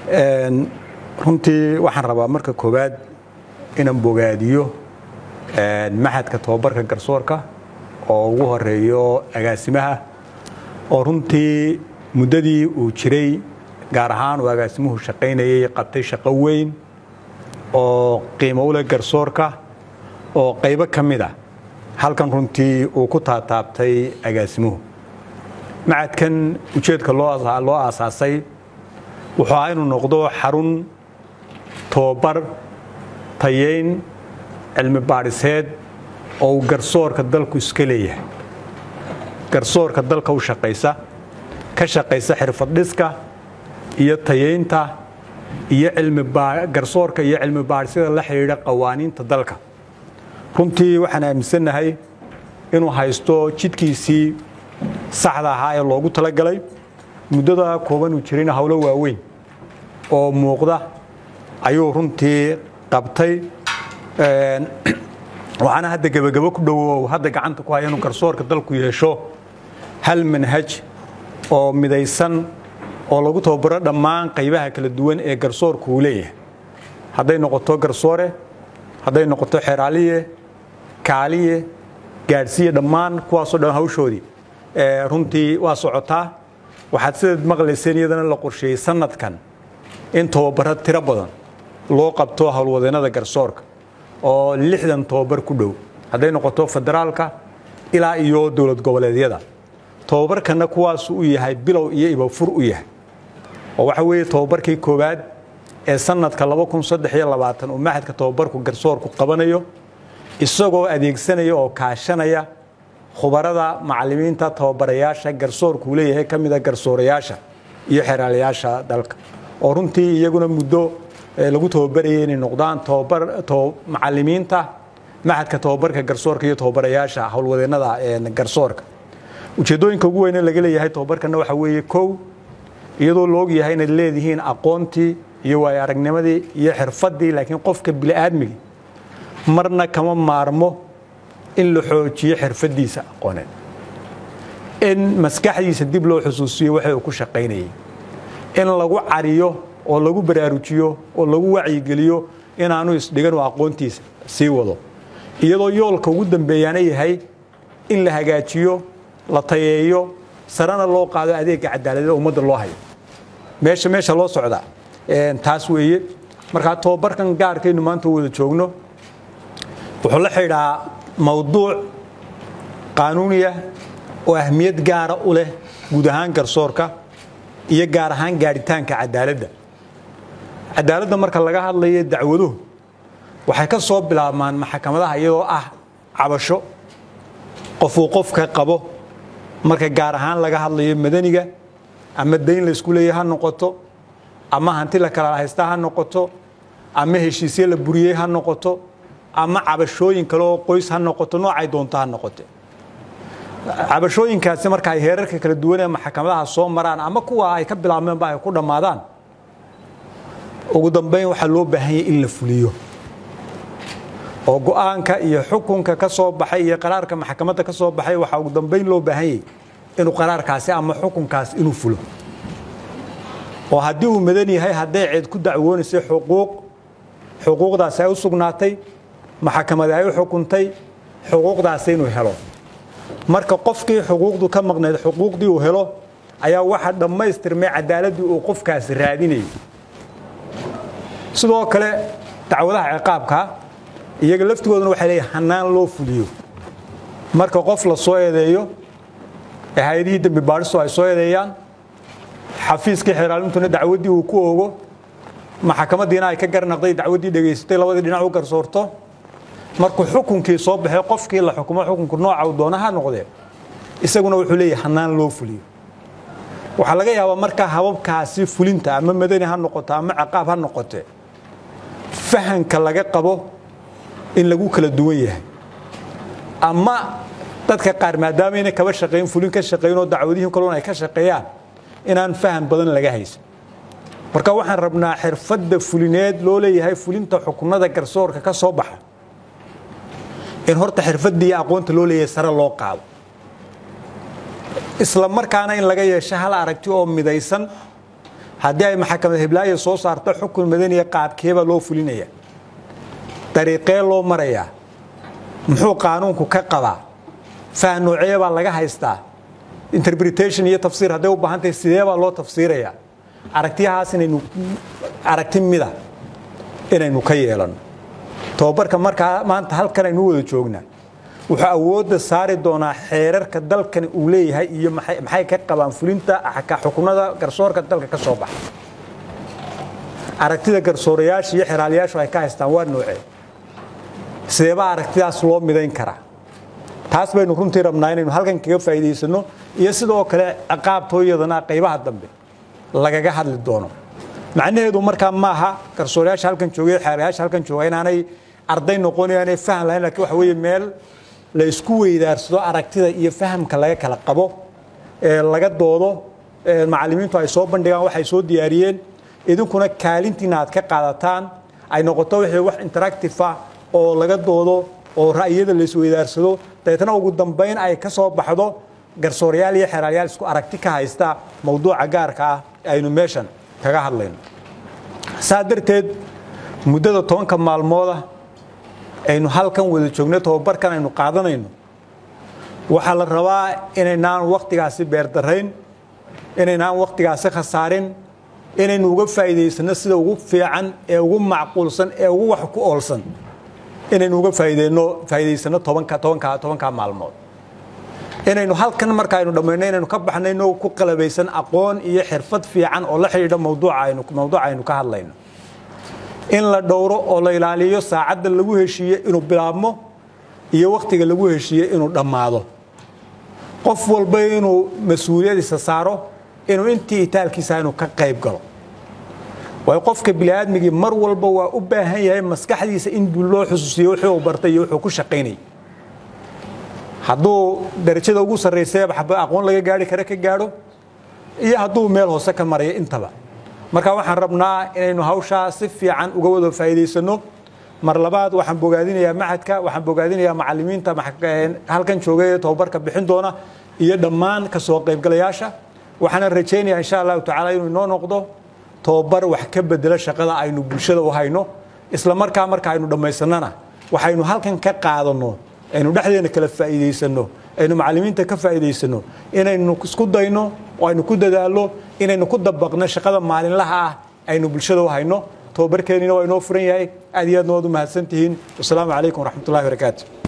runtii waxaan rabaa marka koowaad inaan bogaadiyo maxadka tobabarka garsoorka oo ugu horeeyo agaasimaha oo runtii muddadii uu jiray gaar ahaan uu agaasimuhu shaqaynayay qabtay shaqo weyn oo qiimo u leh garsoorka oo qaybo ka mid a halkan runtii uu ku taataabtay agaasimuhu macadkan ujeedka loo aasaasay wuxuu ahaa inuu noqdo xarun tobabar tayayn cilmi baadhiseed oo uu garsoorka dalku iska leeyahay garsoorka dalka u shaqaysa ka shaqaysa xirfad dhiska iyo tayaynta iyo garsoorka iyo cilmi baadhisyada la xidhiidha qawaaniinta dalka runtii waxaan aaminsannahay inuu haysto jidkiisii saxda ahaa ee loogu talagalay muddada kooban uu jirayna howlo waaweyn oo muuqda ayuu runtii qabtay waxaana hadda gebagabo ku dhowow hadda gacanta ku haya inuu garsoorka dalku yeesho hal manhaj oo midaysan oo lagu tababaro dhammaan qaybaha kala duwan ee garsoorku uu leeyahay hadday noqoto garsoore hadday noqoto xeraaliye kaaliye gaadhsiiye dhammaan kuwaasoo dhan hawshoodii runtii waa socotaa waxaad sidaad maqlayseen iyadana la qorsheeyey sanadkan in tababaro tiro badan loo qabto howlwadeennada garsoorka oo lixdan tababar ku dhow hadday noqoto federaalka ilaa iyo dowlad goboleedyada tababarkana kuwaasu u yahay bilow iyo ibafur u yahay oo waxa weeye tababarkii koowaad ee sanadka uu maxadka tababarku garsoorku qabanayo isagoo adeegsanaya oo kaashanaya khubarada macalimiinta tababarayaasha garsoorkuu leeyahay ka mida garsoorayaasha iyo xeraalayaasha dalka oo runtii iyaguna muddo lagu tababarayay inay noqdaan macalimiinta maxadka tababarka garsoorka iyo tababarayaasha howlwadeennada garsoorka ujeeddooyinka ugu weyne laga leeyahay tababarkana waxa weeye kow iyadoo la og yahay inaad leedihiin aqoontii iyo waayo aragnimadii iyo xirfaddii laakiin qofka bini'aadmigi marna kama maarmo in la xoojiyo xirfaddiisa aqooneed in maskaxdiisa dib loo xusuusiyo waxa uu ku shaqaynayay in lagu cariyo oo lagu baraarujiyo oo lagu wacyigeliyo inaanu isdhigan oo aqoontiisa sii wado iyadoo yoolka ugu dambeeyaana yahay in la hagaajiyo la tayeeyo sarena loo qaado adeega cadaaladda ummadda loo hayo meesha meesha loo socda taas weeye markaa tababarkan gaarkaynu maanta wada joogno wuxuu la xidhaa mawduuc qaanuuniya oo ahmiyad gaara u leh guud ahaan garsoorka iyo gaar ahaan gaadhitaanka cadaaladda cadaaladda marka laga hadlayo dacwaduhu waxay ka soo bilaabmaan maxkamadaha iyadoo ah cabasho qofuu qofka qabo marka gaar ahaan laga hadlayo madaniga ama dayn la isku leeyahy ha noqoto ama hanti la kala haysta ha noqoto ama heshiisye la buriyey ha noqoto ama cabashooyin kale oo qoys ha noqoto noocay doonto ha noqote cabashooyinkaasi marka ay heerarka kala duwan ee maxkamadaha soo maraan ama kuwa ay ka bilaabmeenba ay ku dhammaadaan ugu dambeyn waxaa loo baahanyay in la fuliyo oo go-aanka iyo xukunka ka soo baxay iyo qaraarka maxkamadda ka soo baxay waxaa ugu dambeyn loo baahanyay inuu qaraarkaasi ama xukunkaas inuu fulo oo haddii uu madan yahay hadday ceed ku dacwoonaysay xuquuq xuquuqdaasi ay u sugnaatay maxkamadi ay u xukuntay xuquuqdaasi inuu helo marka qofkii xuquuqdu ka maqnayd xuquuqdii uu helo ayaa waxa dhammaystirmay cadaaladdii uu qofkaasi raadinayay sidoo kale dacwadaha ciqaabka iyaga laftigooduna waxay leeyahay hanaan loo fuliyo marka qof la soo eedeeyo ee hay-adihii dembi baadhistu ay soo eedeeyaan xafiiskii xeeraalintuna dacwaddii uu ku oogo maxkamaddiina ay ka garnaqday dacwaddii dhegaysatay labadii dhinac u garsoorto markuu xukunkii soo baxay qofkii la xukumo xukunku nooca uu doona ha noqdee isaguna wuxuu leeyahay hanaan loo fuliyo waxaa laga yaabaa markaa hababkaasi fulinta ama madani ha noqoto ama ciqaab ha noqote fahanka laga qabo in lagu kala duwan yahay ama dadka qaar maadaamaayna kaba shaqayn fulin ka shaqayn oo dacwadihii kalon ay ka shaqeeyaan inaan faham badan laga haysan marka waxaan rabnaa xirfadda fulineed loo leeyahay fulinta xukunada garsoorka ka soo baxa in horta xirfaddii aqoonta loo leeyahay sare loo qaado isla markaana in laga yeesho hal aragti oo midaysan haddii ay maxkamad hiblaayo soo saarto xukun madaniya qaabkeebaa loo fulinaya dariiqee loo marayaa muxuu qaanuunku ka qabaa fah noocee baa laga haystaa interpretation iyo tafsiir hadday u baahan tahay sidee baa loo tafsiirayaa aragtiyahaas inaynu aragti mida inaynu ka yeelanno tobabarka markaa maanta halkan aynu wada joognaa wuxuu awoodda saari doonaa xeerarka dalkan uu leeyahay iyo maxay ka qabaan fulinta xukunada garsoorka dalka ka soo baxa aragtida garsoorayaasha iyo xeraalayaashu ay ka haystaan waa noocee sideebaa aragtidaas loo midayn karaa taas baynu runtii rabnaa inaynu halkan kaga faa'iidaysano iyo sidoo kale ciqaabtooyadana qaybaha dambe lagaga hadli doono macnaheedu markaa maaha garsoorayaasha halkan joogay xeerayaasha halkan jooga inaanay arday noqonayaanay faham lahayn lakiin waxa weeye meel la isku weydaarsado aragtida iyo fahamka laga kala qabo ee laga doodo macallimiintu ay soo bandhigaan waxay soo diyaariyeen idinkuna kaalintiina aad ka qaadataan ay noqoto wixii wax interactive ah oo laga doodo oo ra'yada la isweydaarsado dabeetna ugu dambayn ay ka soo baxdo garsoorayaal iyo xeeraalayaal isku aragti ka haysta mowduuca gaarka ah aynu meeshan kaga hadlayno saa darteed muddada tobanka maalmooda aynu halkan wada joogno tobabarkan aynu qaadanayno waxaa la rabaa inaynaan wakhtigaasi beerdarayn inaynaan wakhtigaasi khasaarin inaynu uga faa'iidaysano sida ugu fiican ee ugu macquulsan ee ugu wax ku oolsan inaynu uga faa'iideyno faa'iidaysano tobanka tobanka tobanka maalmood inaynu halkan marka aynu dhammayno inaynu ka baxnayno ku qalabaysan aqoon iyo xirfad fiican oo la xidhiidha mawduuca aynu mawduuca aynu ka hadlayno in la dhowro oo la ilaaliyo saacadda lagu heshiiye inuu bilaabmo iyo wakhtiga lagu heshiiye inuu dhammaado qof walba inuu mas-uuliyadiisa saaro inuu intii itaalkiisa inuu ka qayb galo waayo qofka bini'aadmigii mar walba waa u baahan yahay maskaxdiisa in loo xusuusiyo wuxuu uu bartay iyo wuxuu ku shaqaynayay hadduu darajada ugu sarraysay aqoon laga gaari kara ka gaadho iyo hadduu meel hoose ka marayo intaba marka waxaan rabnaa inaynu hawshaa si fiican uga wada faa'iidaysano mar labaad waxaan bogaadinayaa maxadka waxaan bogaadinayaa macallimiinta halkan jooga ee tobabarka bixin doona iyo dhammaan ka soo qaybgalayaasha waxaana rajaynayaa insha allahu tacaala inuu inoo noqdo tobabar wax ka bedela shaqada aynu bulshada u hayno isla markaa marka aynu dhammaysanana waxaynu halkan ka qaadanno aynu dhexdeena kala faa'iidaysano aynu macallimiinta ka faa'iidaysano inaynu isku dayno oo aynu ku dadaallo inaynu ku dabaqno shaqada maalinlaha ah aynu bulshada u hayno tobabarkeennina waa inoo furan yahay aad iyo aadna waad u mahadsan tihiin wasalaamu calaykum waraxmatullahi barakaatu